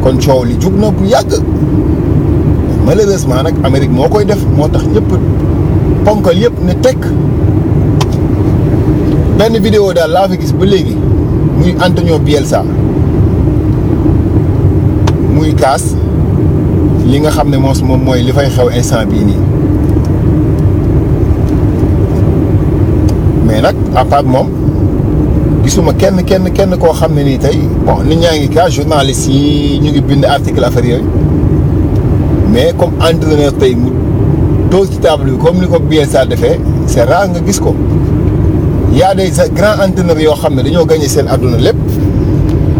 kon coow li jug na bu yàgg malheureusement nag Amérique moo koy def moo tax ñëpp ponkal yëpp ne tekk benn vidéo daal laa fi gis ba léegi muy Antonio Bielsa muy kaas li nga xam ne moos moom mooy li fay xew instant bii nii mais nag à part moom gisuma kenn kenn kenn koo xam ne nii tey bon nit ñaa ngi kaas journaliste yi ñu ngi bind article affaire yooyu mais comme entraîneur tey mu toog ci table bi comme ni ko Bielsa defee c'est rare nga gis ko y a des grands entraîneurs yoo xam ne dañoo gagné seen àdduna lépp